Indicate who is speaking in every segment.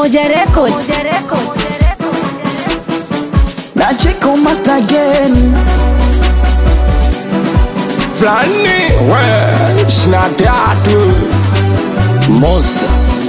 Speaker 1: Umoja Record.
Speaker 2: na Chico Master again.
Speaker 3: Flani we shina tatu
Speaker 2: Monster.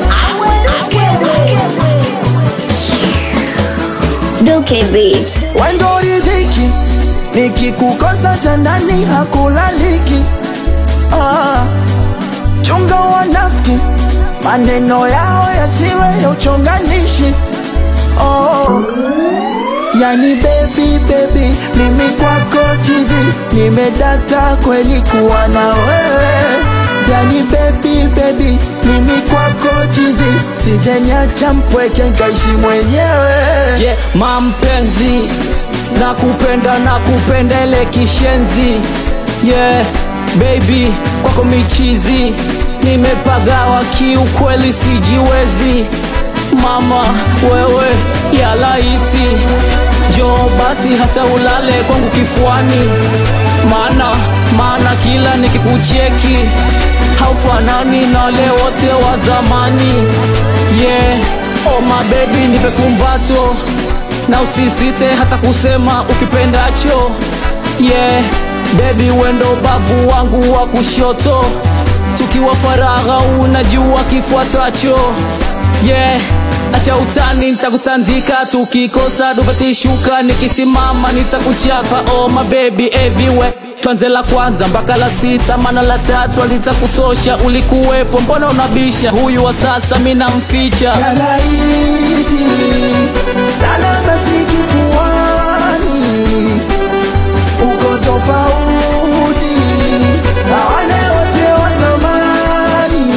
Speaker 1: Duke Beat.
Speaker 2: Wendo ridhiki, nikikukosa tandani hakulaliki. Ah, chunga wanafiki, maneno yao yasiwe ya uchonganishi. Oh, yani baby baby, mimi kwako chizi, nimedata kweli kuwa na wewe. Yani baby baby, mimi kwako chizi, sijeniacha mpweke nkaishi mwenyewe.
Speaker 4: yeah, mampenzi nakupenda nakupenda ile kishenzi yeah, baby kwako michizi nimepagawa kiukweli sijiwezi mama wewe ya laiti jo basi hata ulale kwangu kifuani maana maana kila nikikucheki haufanani na wale wote wa zamani yeah oh my baby nipe kumbato na usisite hata kusema ukipendacho yeah baby wendo bavu wangu wa kushoto tukiwa faragha unajua kifuatacho yeah acha utani nitakutandika tukikosa duvatishuka nikisimama nitakuchapa oh my baby everywhere twanze la kwanza mpaka la sita mana la tatu alitakutosha ulikuwepo mbona unabisha huyu wa sasa mi namficha
Speaker 2: Yalaiti lala basi kifuani, uko tofauti na wale wote wa zamani.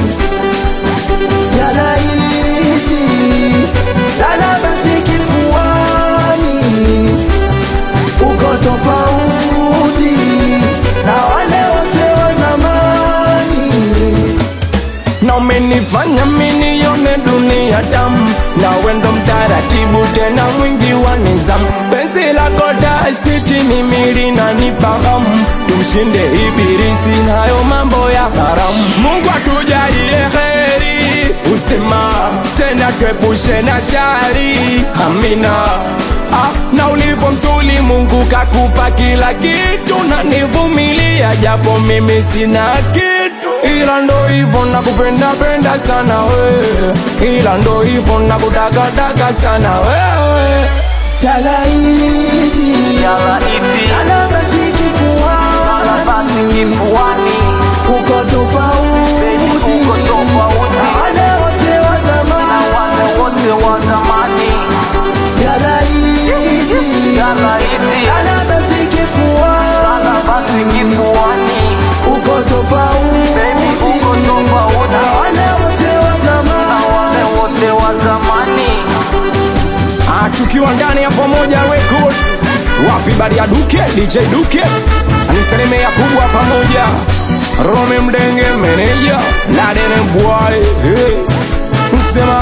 Speaker 2: Yalaiti lala basi kifuani, uko tofauti na wale wote wa zamani.
Speaker 3: na umenifanya minione dunia damu na wendo mtaratibu tena mwingi wa nizamu penzi lako dashtiti ni mili na nipahamu tumshinde ibilisi nayo mambo ya haramu mungu atujalie heri uzima tena twepushe na shari amina ah, na ulipo mzuri mungu kakupa kila kitu na nivumilia japo mimi sina kitu ila ndo hivyo nakupenda penda sana we ila ndo hivyo nakutakataka sana wewe
Speaker 2: Yalaiti lala basi kifuani, uko tofauti na wale wote wa zamani. Yalaiti lala basi kifuani, uko tofauti na wale wote wa zamani.
Speaker 3: Ah, tukiwa ndani ya pamoja record wapi bari ya duke dj duke aniselemea kubwa pamoja rome mdenge meneja ladene bwai hey. msema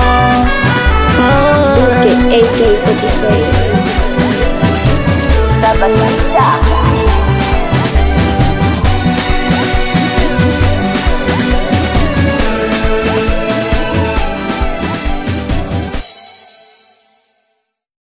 Speaker 1: Duke AK47.